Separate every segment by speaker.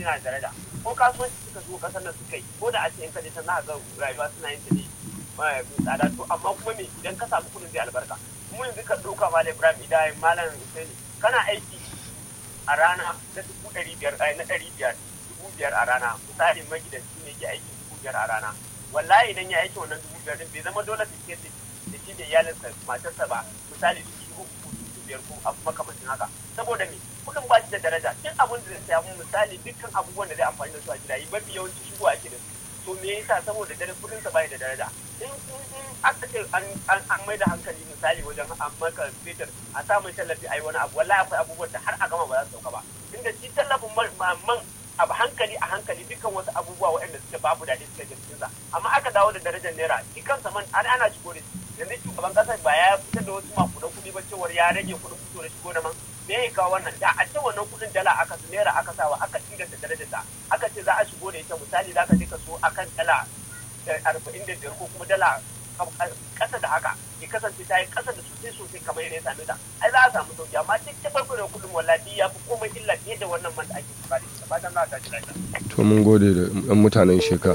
Speaker 1: yana da daraja ko kasuwanci suka shigo kasar nan suka yi ko da a ce in ka je can za ga rayuwa suna yin ta ne mai tsada to amma kuma me idan ka samu kuɗin zai albarka mu yanzu ka ɗauka malam ibrahim idan malam husaini kana aiki a rana na dubu ɗari biyar na ɗari biyar dubu biyar a rana misali magidanci ne ke aiki dubu biyar a rana wallahi idan ya aiki wannan dubu biyar bai zama dole ta ce da shi da iyalinsa matarsa ba misali su dubu uku dubu biyar ko abu makamancin haka saboda me kuɗin ba shi da daraja duk abin da zai samu misali dukkan abubuwan da zai amfani da su a gida yi mafi yawanci shigo ake da su to me yasa saboda dare kuɗin sa bai da daraja in in aka ce an an mai da hankali misali wajen an maka fetur a sa mai tallafi ai wani abu wallahi akwai abubuwan da har a gama ba za su sauka ba inda shi tallafin man abu hankali a hankali dukkan wasu abubuwa waɗanda suke babu daɗi suke jirgin sa amma aka dawo da darajar naira shi kansa man an ana shigo da shi yanzu shugaban kasar ba ya fitar da wasu makudan kuɗi ba cewar ya rage kuɗin fito da shigo da man me ya kawo wannan da a ce wannan kuɗin dala aka su naira aka sawa aka inganta darajar ta aka ce za a shigo da ita misali za ka je ka so akan dala arba'in da biyar ko kuma dala kasa da haka ya kasance ta yi kasa da sosai sosai kamar yadda ya same ta ai za a samu sauki amma duk ta farko da kuɗin wallahi ya fi komai illa fiye da wannan man da ake bukari da fatan za a tashi lafiya.
Speaker 2: to mun gode da yan mutanen sheka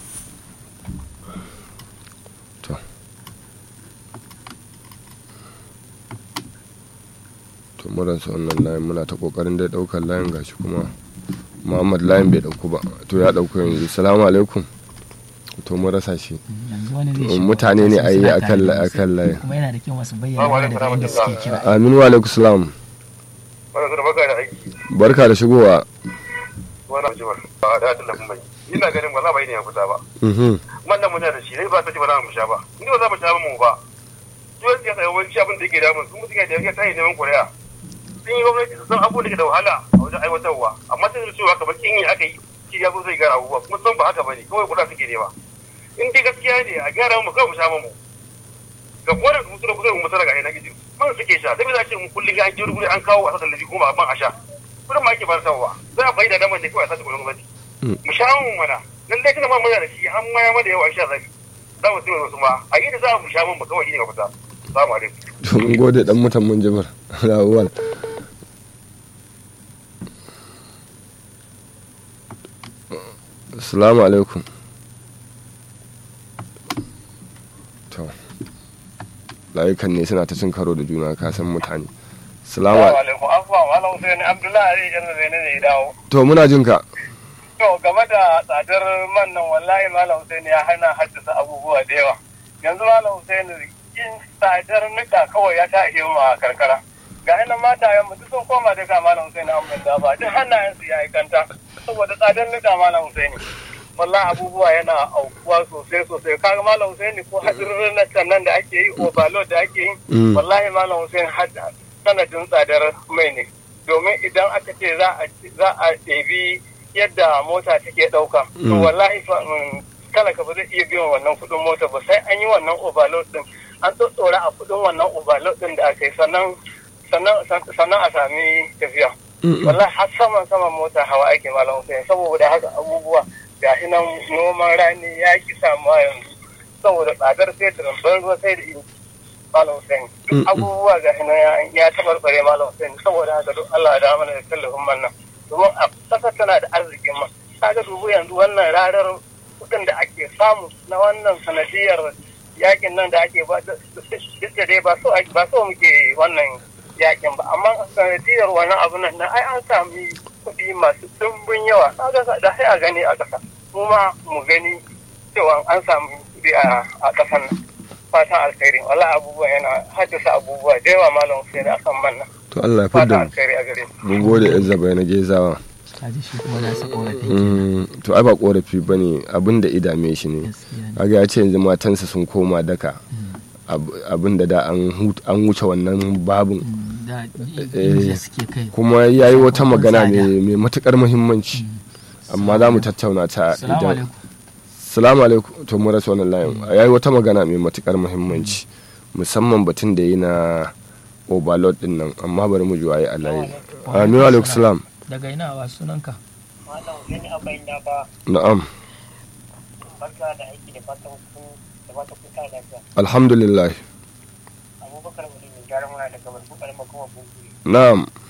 Speaker 2: to to mun rasa wannan layin muna ta kokarin dai daukar layin gashi kuma muhammad layin bai dauku ba to ya dauku yanzu salamu alaikum to mun rasa shi
Speaker 3: yanzu wani zai shigo
Speaker 2: mutane ne
Speaker 3: wasu
Speaker 2: a yi
Speaker 3: suna
Speaker 2: a
Speaker 3: tare da
Speaker 2: kan
Speaker 3: wasu.
Speaker 2: layin
Speaker 3: kuma yana da kyau masu bayyana daga inda suke kira
Speaker 2: aminu wa alaikum salam
Speaker 4: Wani zuwa baka da aiki,
Speaker 2: barka da shigowa
Speaker 4: wani ajiyar ba da tallafin mai. Ina ganin ba za bai ne ya fita ba.
Speaker 2: Mhm.
Speaker 4: Wannan muna da shi, ne ba ta ce ba za mu sha ba. Ni ba za mu sha ba mu ba. Duk siyasa yawanci abin da yake damun su mutum ya da yake tayi neman kuri'a. Sun yi gwamnati su san abubuwan da ke da wahala a wajen aiwatarwa. Amma sai su cewa kamar kin yi aka yi shi ya zo zai gara abubuwa kuma san ba haka ba ne kawai kuɗa suke nema. In dai gaskiya ne a gyara mu kawai mu sha mu. ga kuma da musu da kusa mu tara ga ina gizi man suke sha sai za ce mu kullun ga an ji rubuce an kawo a sasan lafi kuma ban a sha kudin ma ake bar sawa za a faida da man da kawai a sace kudin gwamnati mu sha mu mana lallai tana ma muna da shi an ma ya mada yawa an sha zafi za mu sai wasu ma a yi da za mu sha mun ba kawai shi ne mafita salamu alaikum
Speaker 2: to mun gode dan mutan mun jibar lawal assalamu alaikum to layukan ne suna ta cin karo da juna ka san mutane assalamu alaikum
Speaker 4: alaikum afuwa malam Hussein Abdullahi yan zai ne ya dawo
Speaker 2: to muna jin ka
Speaker 4: to game da tsadar man nan wallahi malam Hussein ya hana haddasa abubuwa da yawa yanzu malam Hussein yin tsadar nika kawai ya ta iya ma karkara ga ina mata yan mutu sun koma daga malam Hussein an banda ba duk hannayen su ya yi kanta saboda tsadar nika malam Hussein wallahi abubuwa yana aukuwa sosai sosai kaga malam Hussein ko hadirin nan da ake yi overload da ake yi
Speaker 2: Mm.
Speaker 4: wallahi malam Hussein hadda sanadin tsadar mai ne domin idan aka ce za a za a ɗebi yadda mota take ɗauka to
Speaker 2: Mm.
Speaker 4: wallahi fa mm, talaka ba zai iya biyan wannan kuɗin mota ba sai an yi wannan overload din an tsotsora a kuɗin wannan overload din da aka yi sannan sannan sannan a sami tafiya
Speaker 2: Mm-mm.
Speaker 4: wallahi har saman saman mota hawa ake malam Hussein saboda haka abubuwa ga shi nan noman rani ya ki samuwa yanzu saboda tsadar fetur ban ruwa sai da inji malam Hussein duk
Speaker 2: Mm-mm.
Speaker 4: abubuwa ga shi nan ya- ya tabarbare malam Hussein saboda haka duk Allah da mana da tallafin man nan domin a ƙasar tana da arzikin man kaga dubu yanzu wannan rarar kuɗin da ake samu na wannan sanadiyar yakin nan da ake ba duk da dai ba so ake- ba so muke wannan yakin ba amma sanadiyar wannan abu nan na ai an sami kuɗi masu ɗumbin yawa kaga da sai a gani a ƙasa mu ma mu gani cewa an samu kuɗi a a ƙasar nan fatan alkhairi wala abubuwa yana haddasa abubuwa da yawa malam sai da akan man nan
Speaker 2: to Allah ya
Speaker 4: fatan
Speaker 2: fidda mu
Speaker 4: alkhairi a gare mu
Speaker 2: mun gode izaba na gezawa
Speaker 3: kaji shi kuma nasa korafin
Speaker 2: Mm, to ai ba korafi bane abin da idame shi ne
Speaker 3: gaskiya ne.
Speaker 2: kaga ya ce yanzu matansa sun koma daka Ab- abin da da an hut- an wuce wannan babin
Speaker 3: Mm, da
Speaker 2: Eh,
Speaker 3: inda suke kai
Speaker 2: kuma ya yi wata
Speaker 3: Sakamakon
Speaker 2: magana
Speaker 3: tsada.
Speaker 2: mai mai matukar muhimmanci amma za mu tattauna ta
Speaker 3: salamu
Speaker 2: idan
Speaker 3: alaikum
Speaker 2: salamu alaikum to mu rasa wannan layin ya yi wata magana mai matukar muhimmanci musamman batun da yi na overload din nan amma bari mu ji waye a layi aminu alaikum salam
Speaker 3: daga ina wa sunanka
Speaker 1: malam Hussein Abayin da ba
Speaker 2: na'am
Speaker 1: barka da aiki da fatan kun da fatan kun ta lafiya
Speaker 2: alhamdulillah
Speaker 1: abubakar wani mai gyara muna daga barbu karamar kuma bunkuri
Speaker 2: na'am